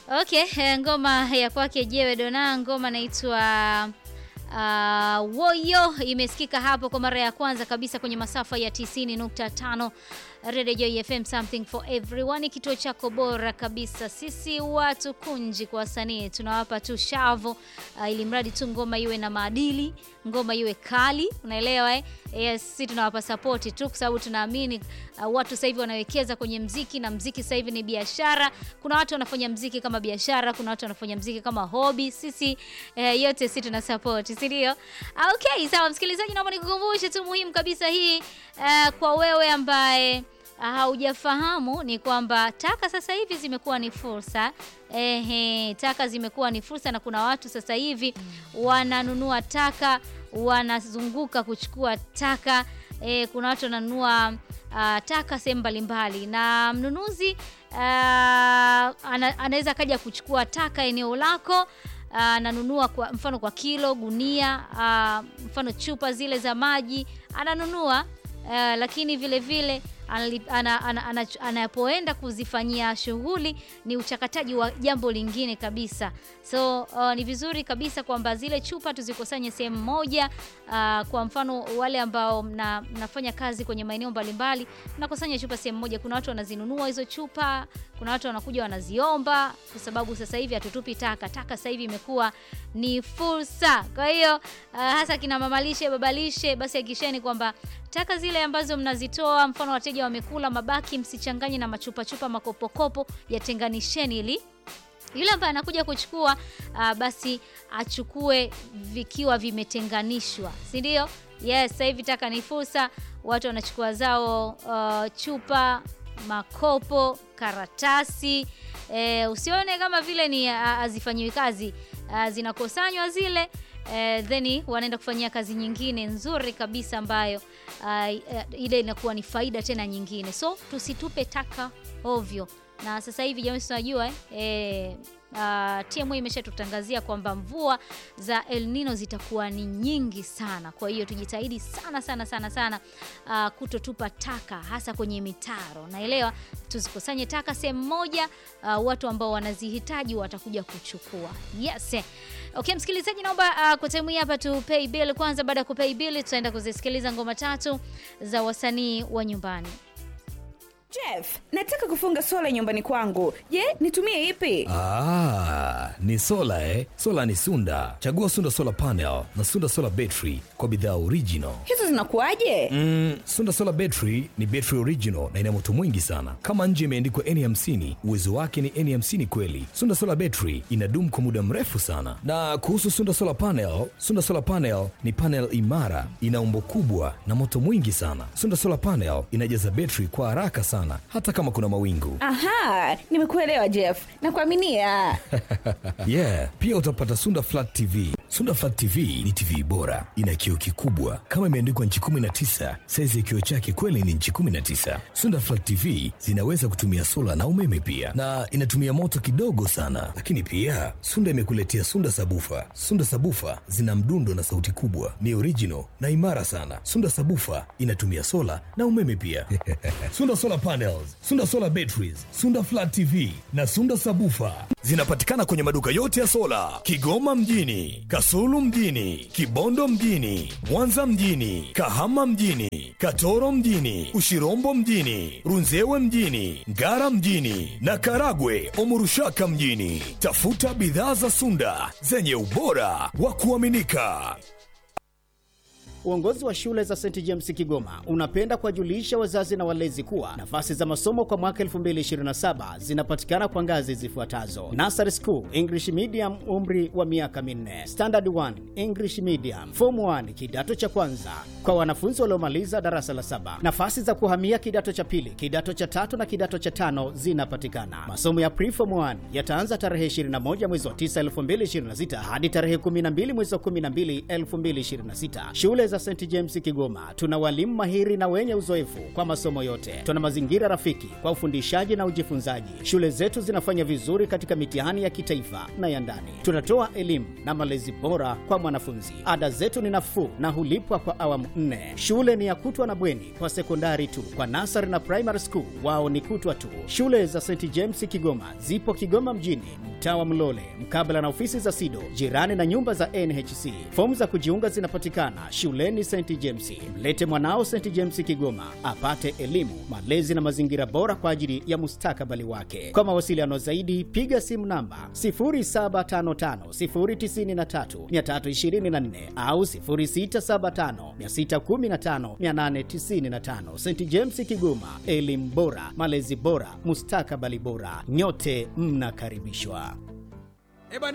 Okay, eh, ngoma ya kwake Jewe Dona, ngoma naitwa uh, Woyo imesikika hapo kwa mara ya kwanza kabisa kwenye masafa ya 90.5 Radio Joy FM, something for everyone, kituo chako bora kabisa. Sisi watu kunji kwa wasanii tunawapa tu shavu uh, ili mradi tu ngoma iwe na maadili, ngoma iwe kali, unaelewa eh? Yes, sisi tunawapa support tu kwa sababu tunaamini uh, watu sasa hivi wanawekeza kwenye mziki na mziki sasa hivi ni biashara. Kuna watu wanafanya mziki kama biashara, kuna watu wanafanya mziki kama hobby. Sisi eh, yote sisi tuna support, si ndio? Okay, sawa msikilizaji, naomba nikukumbushe tu muhimu kabisa hii eh, kwa wewe ambaye haujafahamu ni kwamba taka sasa hivi zimekuwa ni fursa. Ehe, taka zimekuwa ni fursa, na kuna watu sasa hivi wananunua taka, wanazunguka kuchukua taka. E, kuna watu wananunua uh, taka sehemu mbalimbali, na mnunuzi uh, ana, anaweza kaja kuchukua taka eneo lako ananunua kwa mfano kwa kilo, gunia, uh, mfano chupa zile za maji ananunua uh, lakini vile vile anapoenda ana, ana, ana kuzifanyia shughuli ni uchakataji wa jambo lingine kabisa. So uh, ni vizuri kabisa kwamba zile chupa tuzikusanye sehemu moja. Uh, kwa mfano wale ambao mna, mnafanya kazi kwenye maeneo mbalimbali mnakusanya chupa sehemu moja. Kuna watu wanazinunua hizo chupa, kuna watu wanakuja wanaziomba, kwa sababu sasa hivi hatutupi taka. Taka sasa hivi imekuwa ni fursa. Kwa hiyo uh, hasa kina mamalishe, babalishe, basi hakikisheni kwamba taka zile ambazo mnazitoa, mfano wateja wamekula mabaki, msichanganye na machupa chupa, makopokopo, yatenganisheni ili yule ambaye anakuja kuchukua uh, basi achukue vikiwa vimetenganishwa, si ndio? Yes, sasa hivi taka ni fursa, watu wanachukua zao uh, chupa, makopo, karatasi e, usione kama vile ni hazifanyiwi uh, kazi uh, zinakosanywa zile Uh, then wanaenda kufanyia kazi nyingine nzuri kabisa ambayo uh, uh, ile inakuwa ni faida tena nyingine. So tusitupe taka ovyo, na sasa hivi jamani, tunajua eh, uh, TMA imeshatutangazia kwamba mvua za El Nino zitakuwa ni nyingi sana. Kwa hiyo tujitahidi sana sana sana sana uh, kutotupa taka hasa kwenye mitaro, naelewa, tuzikusanye taka sehemu moja, uh, watu ambao wanazihitaji watakuja kuchukua. Yes. Okay, msikilizaji, naomba uh, kwa time hii hapa tu pay bill kwanza. Baada ya kupay bill, tutaenda kuzisikiliza ngoma tatu za wasanii wa nyumbani. Jeff, nataka kufunga sola nyumbani kwangu. Je, nitumie ipi? Ah, ni sola eh? Sola ni Sunda. Chagua Sunda Solar Panel na Sunda Solar Battery kwa bidhaa original. Hizo zinakuwaje? Mm, Sunda Solar Battery ni battery original na ina moto mwingi sana. Kama nje imeandikwa N50, uwezo wake ni N50 kweli. Sunda Solar Battery inadumu kwa muda mrefu sana. Na kuhusu Sunda Solar Panel, Sunda Solar Panel ni panel imara, ina umbo kubwa na moto mwingi sana. Sunda Solar Panel inajaza battery kwa haraka sana hata kama kuna mawingu. Aha, nimekuelewa Jeff. Nakuaminia. Yeah, pia utapata Sunda Flat TV. Sunda Flat TV ni TV bora, ina kioo kikubwa kama imeandikwa nchi 19. Saizi ya kioo chake kweli ni nchi 19. Sunda Flat TV zinaweza kutumia sola na umeme pia, na inatumia moto kidogo sana. Lakini pia Sunda imekuletea Sunda Sabufa. Sunda Sabufa zina mdundo na sauti kubwa, ni original na imara sana. Sunda Sabufa inatumia sola na umeme pia. Sunda Solar Panels, Sunda Solar Batteries, Sunda Flat TV na Sunda Sabufa zinapatikana kwenye maduka yote ya sola Kigoma mjini, Kasulu mjini, Kibondo mjini, Mwanza mjini, Kahama mjini, Katoro mjini, Ushirombo mjini, Runzewe mjini, Ngara mjini na Karagwe Omurushaka mjini. Tafuta bidhaa za Sunda zenye ubora wa kuaminika. Uongozi wa shule za St James Kigoma unapenda kuwajulisha wazazi na walezi kuwa nafasi za masomo kwa mwaka 2027 zinapatikana kwa ngazi zifuatazo: Nursery School English Medium, umri wa miaka minne; Standard 1 English Medium; Form 1 kidato cha kwanza kwa wanafunzi waliomaliza darasa la saba. Nafasi za kuhamia kidato cha pili, kidato cha tatu na kidato cha tano zinapatikana. Masomo ya Pre-Form 1 yataanza tarehe 21 mwezi wa 9 2026 hadi tarehe 12 mwezi wa 12 2026. Shule za za St James Kigoma tuna walimu mahiri na wenye uzoefu kwa masomo yote. Tuna mazingira rafiki kwa ufundishaji na ujifunzaji. Shule zetu zinafanya vizuri katika mitihani ya kitaifa na ya ndani. Tunatoa elimu na malezi bora kwa mwanafunzi. Ada zetu ni nafuu na hulipwa kwa awamu nne. Shule ni ya kutwa na bweni kwa sekondari tu. Kwa nasari na primary school wao ni kutwa tu. Shule za St James Kigoma zipo Kigoma mjini, mtaa wa Mlole, mkabala na ofisi za SIDO, jirani na nyumba za NHC. Fomu za kujiunga zinapatikana shuleni St James. Mlete mwanao St James Kigoma apate elimu, malezi na mazingira bora kwa ajili ya mustakabali wake. Kwa mawasiliano zaidi, piga simu namba 0755093324 au 0675615895. St James Kigoma, elimu bora, malezi bora, mustakabali bora. Nyote mnakaribishwa.